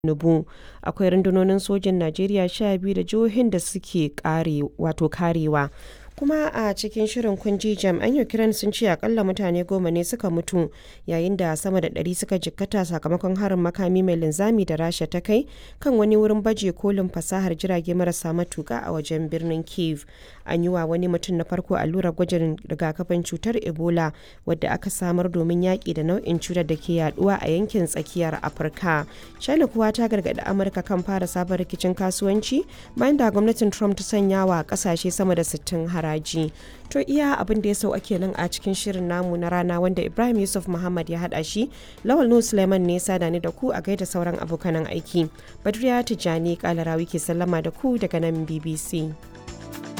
Tinubu. Akwai rundunonin sojin Najeriya sha biyu da jihohin da suke karewa. kuma a cikin shirin kunji jami'an ukraine sun ce akalla mutane goma ne suka mutu yayin da sama da ɗari suka jikkata sakamakon harin makami mai linzami da rasha ta kai kan wani wurin baje kolin fasahar jirage marasa matuka a wajen birnin kiev an yi wa wani mutum na farko allurar gwajin rigakafin cutar ebola wadda aka samar domin yaƙi da nau'in cutar da ke yaduwa a yankin tsakiyar afirka china kuwa ta gargaɗi amurka kan fara sabon rikicin kasuwanci bayan da gwamnatin trump ta sanya wa ƙasashe sama da 60 haraji to iya abin da ya sau ake nan a cikin shirin namu na rana wanda ibrahim yusuf muhammad ya hada shi lawal nu suleiman ne sada ni da ku a gaida sauran abokanan aiki badriya tijjani kalarawi ke sallama da ku daga nan bbc